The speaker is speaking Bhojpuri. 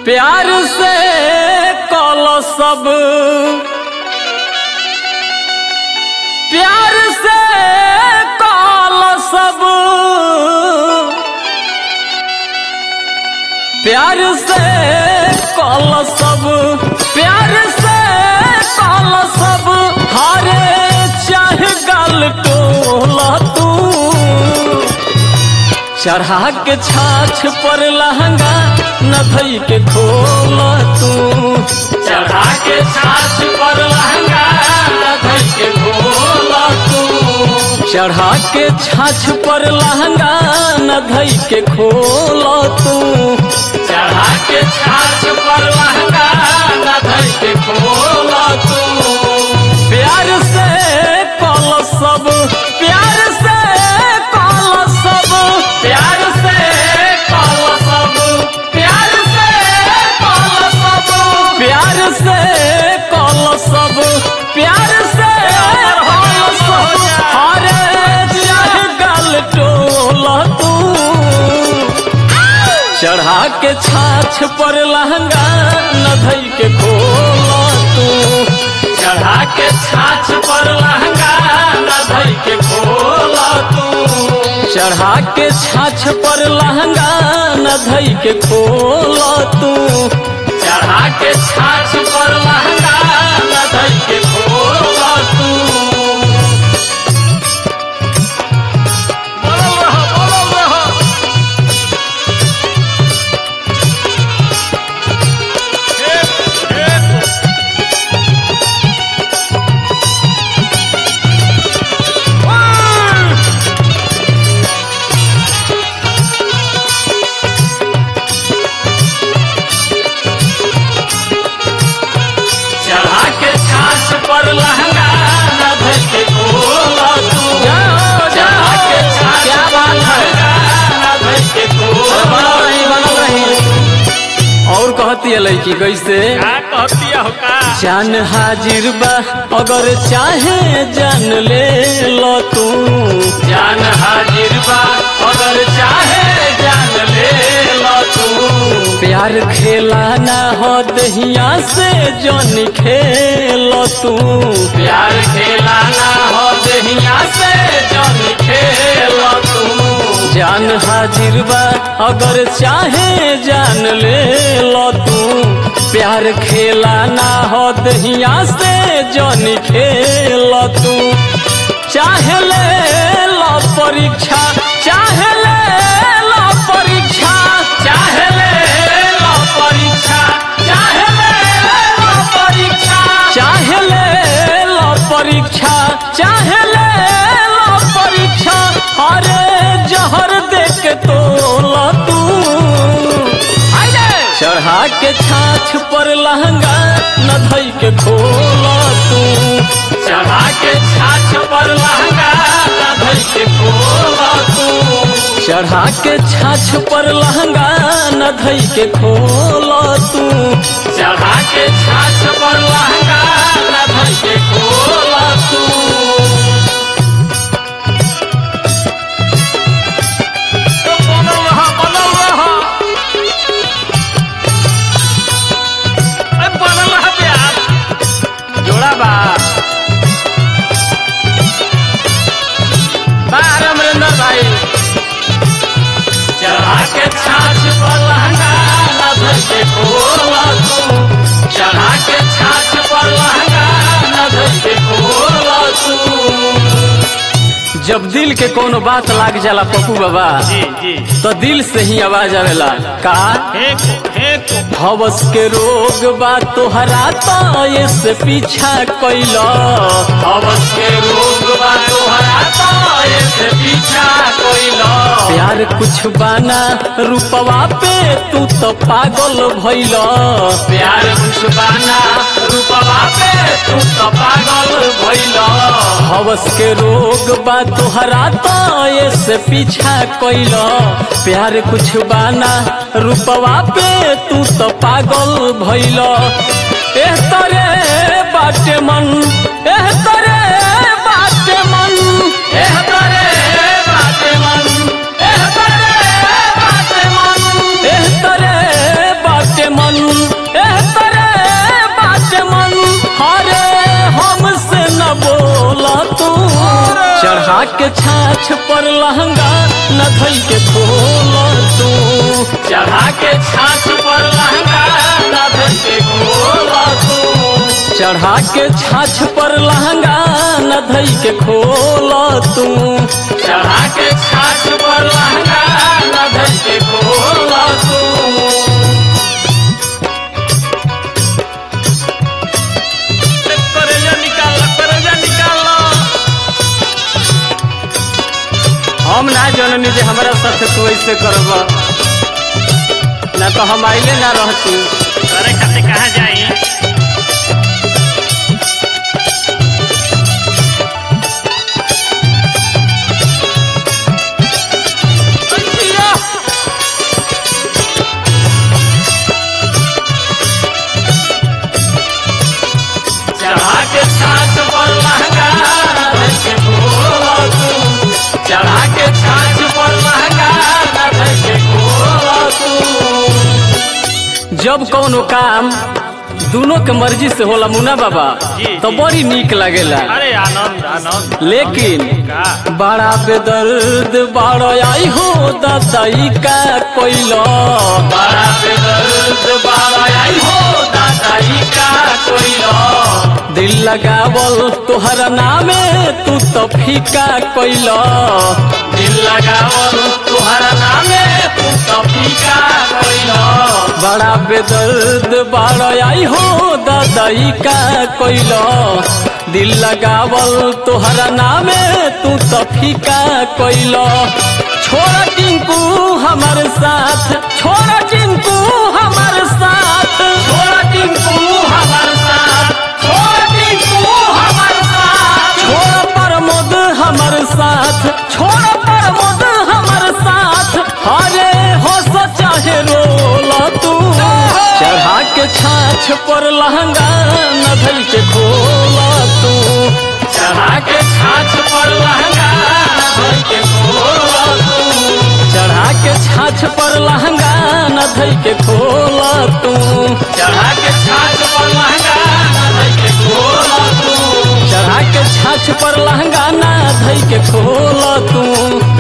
प्यार से कल सब प्यार से कल सब प्यार से कल सब प्यार से कल सब हारे चाहे गल टोला तू चढ़ा के छाछ पर लहंगा न धई के खोल तू चढ़ा के छाछ पर लहंगा न धई के खोल तू चढ़ा के छाछ पर लहंगा न धई के खोल तू चढ़ा के छाछ पर लहंगा न धई के खोल तू प्यार से कल सब प्यार से कल सब प्यार से कल सब प्यार से कल सब प्यार से कल सब प्यार से कल सब हरे चाहे गल टोल तू चढ़ा के छाछ पर लहंगा न धई के खोल तू चढ़ा के छाछ पर लहंगा न धई के खोल तू चढ़ा के छाछ पर लहंगा न धई के खोल तू चढ़ा के छाछ पर लहंगा न धई के खोल तू बोलो रहो बोलो रहो चढ़ा के छाछ पर लहंगा न धर के खोला तू चढ़ा के छाछ पर लहंगा न धर के खोला और कहती है लड़की कैसे का कहतिया हो का जान हाजिर बा अगर चाहे जान ले लो तू जान हाजिर बा अगर चाहे जान ले लो तू प्यार खेला ना हो दहिया से जन खेलो तू प्यार खेला ना हो दहिया से जन खेलो तू जान हाजिर बा अगर चाहे जान ले लो तू प्यार खेला ना हो दहिया से जन खेल तू चाहे ले लो परीक्षा चाहे ले लो परीक्षा चाहे ले लो परीक्षा चाहे ले लो परीक्षा चाहे ले लो परीक्षा चाहे ले लो परीक्षा अरे जहर देख के तोला तू चढ़ा के छाछ पर लहंगा न धई के खोला तू चढ़ा के छाछ पर लहंगा न धई के खोला तू चढ़ा के छाछ पर लहंगा न धई के खोला तू चढ़ा के छाछ पर लहंगा न धई के खोला तू तो बनल रहा बनल रहा ए बनल रहा प्यार जोड़ा बा बा अमरेंद्र भाई चढ़ा के छाछ पर लहंगा न धर के खोला तू चढ़ा के छाछ पर लहंगा न धर के खोला तू जब दिल के कोनो बात लाग जाला पप्पू बाबा जी जी तो दिल से ही आवाज आवेला का हे को हे को हवस के रोग बा तोहरा तो ये से पीछा कैला हवस के रोग बा तोहरा तो ये से पीछा कैला प्यार कुछ बाना रूपवा पे तू तो पागल भइला प्यार कुछ बाना रूपवा पे तू तो पागल भइला हवस के रोग बा तोहरा तो ये से पीछा कैला प्यार कुछ बाना रूपवा पे तू तो पागल भइल एह तरे बाटे मन एह तरे बाटे मन एह तरे बाटे मन एह तरे बाटे मन एह तरे बाटे मन के छाछ पर लहंगा न धई के खोल तू चढ़ा के छाछ पर लहंगा न धई के खोल तू चढ़ा के छाछ पर लहंगा न धई के खोल तू चढ़ा के छाछ पर लहंगा न धई के खोल तू करेजा निकाल करेजा निकाल हम ना जननी जे हमारा साथ तू ऐसे करब ना तो हम आइले ना रहती करे खाते कहाँ जाई चढ़ा के छाछ पर लहंगा धर के खोल तू चढ़ा के छाछ पर लहंगा धर के खोल तू जब कौनो काम दोनों के मर्जी से होला मुना बाबा जी, तो जी। बड़ी नीक लगेला अरे आनंद आनंद लेकिन का बड़ा बेदर्द बड़ा आई हो दादाई का कोइलो बड़ा बेदर्द बाबा आई हो दादाई का कोइलो दिल लगावल तोहरा नामे तू तो फीका कोइलो दिल लगावल तुहरा नामे तू तो फीका कोइलो बड़ा बेदर्द बड़ा आई हो दादाई का कोइलो दिल लगावल तोहरा नामे तू तो फीका कोइलो छोड़ा टिंकू हमार साथ छोड़ा टिंकू हमार साथ छोड़ टिंकू हमार साथ छोड़ टिंकू हमार साथ छोड़ प्रमोद हमर साथ छोड़ प्रमोद हमर साथ अरे हंस चाहे रोल तू चढ़ा के छाछ पर लहंगा न धल के खोल तू चढ़ा के छाछ पर लहंगा धर के खोल तू चढ़ा के छाछ पर लहंगा न धल के खोल तू चढ़ा के छाछ पर लहंगा धर के खोल तू चढ़ा के छाछ पर लहंगा न धल के खोल तू